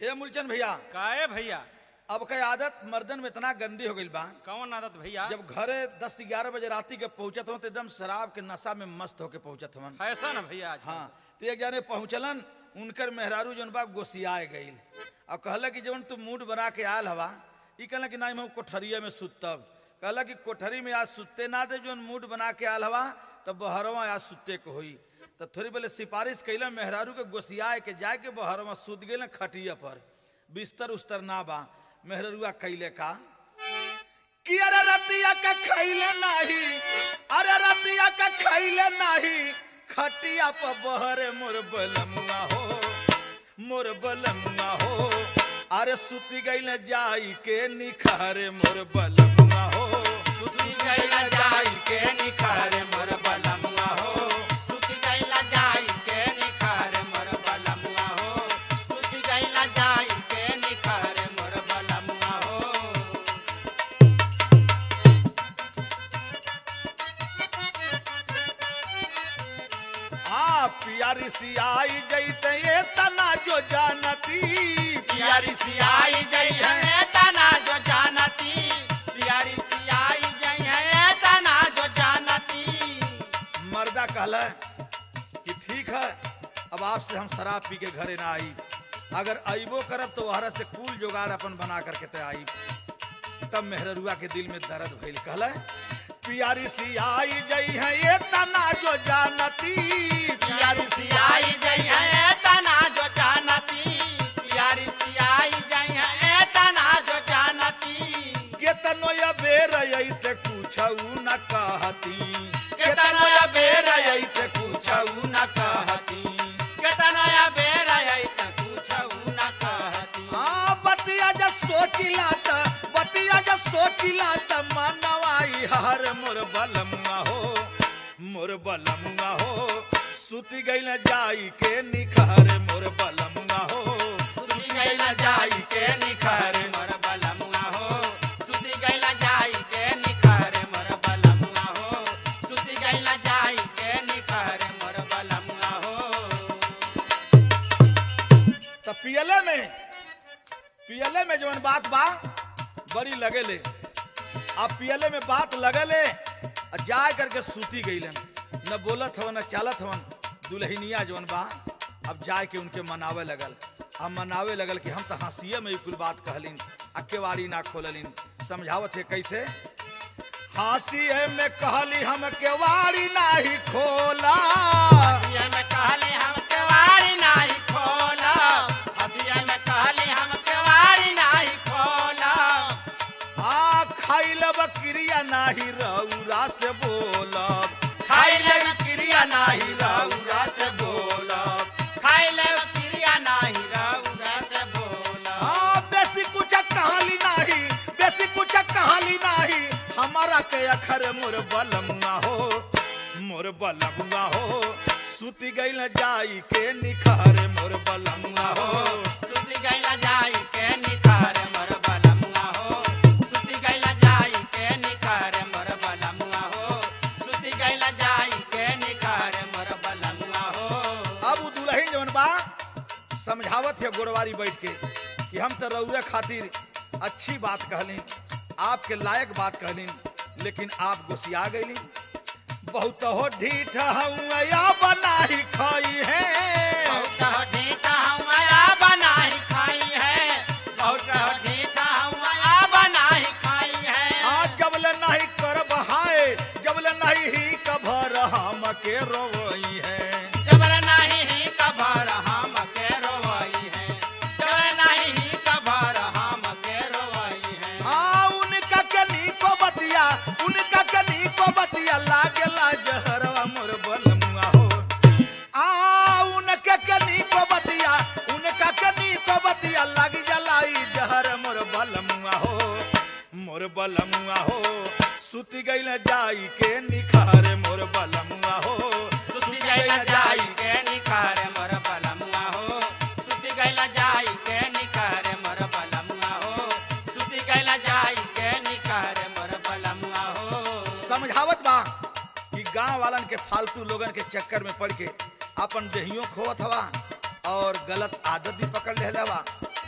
ये मूलचंद भैया काहे भैया अब का आदत मर्दन में इतना गंदी हो गई बा कौन आदत भैया जब घरे दस ग्यारह बजे राती के पहुंचत हो तो एकदम शराब के नशा में मस्त होके पहुंचत हवन ऐसा ना भैया आज हाँ तो एक जाने पहुंचलन उनकर मेहरारू जौन बा गोसियाए गईल और कहला कि जवन तू मूड बना के आयल हवा ई कहला कि नहीं हम कोठरिया में सुतब कहला कि कोठरी में आज सुते ना दे जौन मूड बना के आयल हवा तब बहरवा आज सुते के होई तो थोड़ी पहले सिफारिश कैला मेहरारू के गोसियाए के जाए के बहरवा सुत गए खटिया पर बिस्तर उस्तर ना बा मेहरुआ कैले का कि अरे रतिया का खैले नाही अरे रतिया का खैले नाही खटिया पर बहरे मोर बलमुआ हो मोर बलमुआ हो अरे सुती गईले जाई के निखारे मोर बलमुआ हो सुती गईले जाई के निखारे मोर बलमुआ हो सुति गईला जाई के निखार मोर बलमुआ हो सुति गईला जाई के निखार मोर बलमुआ हो आ पियारी सी आई जईते ये तना जो जानती प्यारी सियाई गई है तना जो जानती प्यारी सियाई गई है तना जो जानती मर्दा कहला कि ठीक है अब आपसे हम शराब पी के घरे ना आई अगर अइबो करब तो वहरा से कुल जुगाड़ अपन बना करके ते आई तब मेहरुआ के दिल में दर्द भइल कहला पियारी सी आई जई है ये तना जो जानती प्यारी सियाई गई है तना जो जानती प्यारी सियाई गई है तना जो जानती के तनो या बेर ते कुछऊ न कहती के केतनो तनो या या बेर बेर आई ते कुछऊ न कहती केतनो या बेर आई त पूछऊ न कहती हाँ बतिया जब सोचिला त बतिया जब सोचिला त मनवाई हर मोर बलमुआ हो मोर बलमुआ हो सुती गई न जाई के निखार मोर बलमुआ हो सुती गईला जाई के निखार मोर बलमुआ हो सुती गईला जाई के निखार मोर बलमुआ हो सुती गईला जाई के निखार मोर बलमुआ हो त पियले में पियले में जवन बात बा बड़ी लगेले अब पियले में बात लगले आ जाए करके सूती गईलन न बोलत हवन न चालत हवन दुल्हनिया जवन बा अब जाए के उनके मनावे लगल अब मनावे लगल कि हम तो हंसिए में ही कुल बात कहलिन आ केवाड़ी ना खोललिन समझावत है कैसे हंसिए में कहली हम केवाड़ी नाही खोला अभिया में कहले हम केवाड़ी नाही खोला अभिया में कहले हम केवाड़ी नाही खोला आ खाइल बकरिया नाही रौरा से बोलब खाइले क्रिया नाही रउरा से बोलब खाइले क्रिया नाही रउरा से बोलब आ बेसी कुछ कहाली नाही बेसी कुछ कहाली नाही हमारा के अखर मोर बलमुआ हो मोर बलमुआ हो सुती गईल जाई के निखार मोर बलमुआ हो सुती गईला जाई के निखार मोर बलमुआ हो सुती गईला जाई के निखार मोर बलमुआ हो सुती गईला जाई के निखार मोर बलमुआ हो अब उ दुल्हन जवन बा समझावत है गोरवारी बैठ के कि हम तो रउरे खातिर अच्छी बात कहली आपके लायक बात कहली लेकिन आप गोसिया गईली बहुत हो ढीठ हूँ या बनाही खाई है बहुत हो ढीठा हूँ आया बनाई खाई है बहुत हो ढीठा हूँ आया बनाई खाई है आज जबले नहीं कर बहाए जबले नहीं ही कभर हम के रोई है जबल नहीं ही कभर हम के रोवई है जबल नहीं ही कभर हम के रोवई है हाँ उनका कनी को बतिया उनका कनी को बतिया लागेला जहरवा मोर बलमुआ हो आ उनके कनी को बतिया उनका कनी को बतिया लग जलाई जहर मोर बलमुआ हो मोर बलमुआ हो सुती गईल जाई के निखार मोर बलमुआ हो सुती गईला जाई के निखार मोर बलमुआ हो सुती गईला जाई के निखार मोर बलमुआ हो सुती गईला जाई के निखार मोर बलमुआ हो समझावत बा कि गांव वालन के फालतू लोगन के चक्कर में पड़ के अपन देहियों खोवत हवा और गलत आदत भी पकड़ ले हवा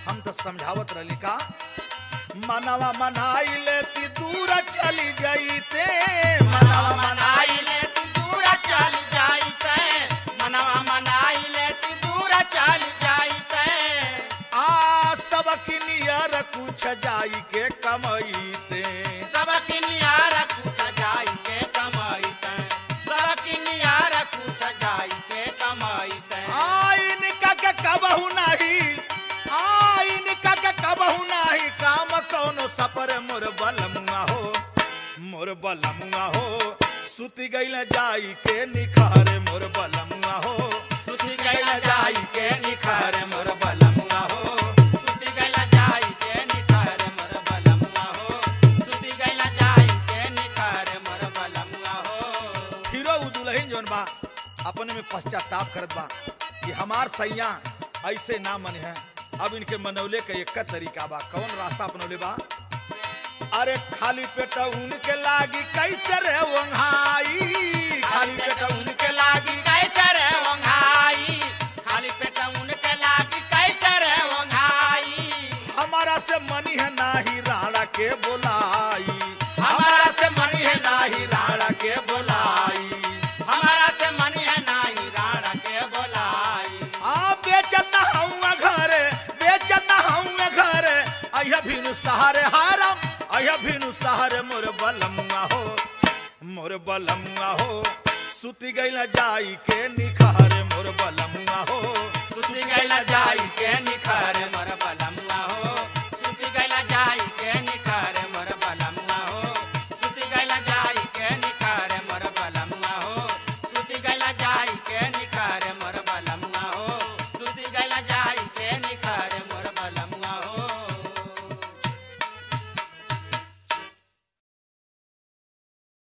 हम तो समझावत रही का मनवा मनाई लेती दूर चली गई ते मनवा मनवा मनाई ले तू दूर चल जाई ते मनवा मनाई ले तू दूर चल जाई ते आ सबक नियर कुछ जाई के कमईते सबक नियार कुछ जाई के कमाई ते सबक नियार कुछ जाई के कमाई ते आइन का के कबहू नहीं आइन का के कबहू नहीं काम कौनो सपर मोर बलमुआ हो मोर बलमुआ हो सुती गईल जाई के निखारे मोर बलमुआ हो सुती गैला जाई के निखार मोर बलमुआ हो सुती गैला जाई के निखार मोर बलमुआ हो सुती गैला जाई के निखार मोर बलमुआ हो फिरो उ दुल्हन जोन बा अपने में पश्चाताप करत बा कि हमार सैया ऐसे ना मन है अब इनके मनौले का एक तरीका बा कौन रास्ता अपनौले बा अरे खाली पेट उनके लागी कैसे रे वंघाई खाली पेट उनके उनके लागी कैसे रे वंघाई खाली पेट उनके लागी कैसे रे वंघाई हमारा से मनी है नाही राणा के बोलाई हमारा से मन है नाही राणा के बोलाई हमारा से मन है नाही राणा के बोलाई आ बेचत हूँ घरे बेचत हूँ घरे अहिया भीनु सहारे हारम अहिया भीनु सहारे मोर बलमुआ हो मोर बलमुआ हो सुती गईल जाई के निखारे मोर बलमुआ हो सुती गैला जाई के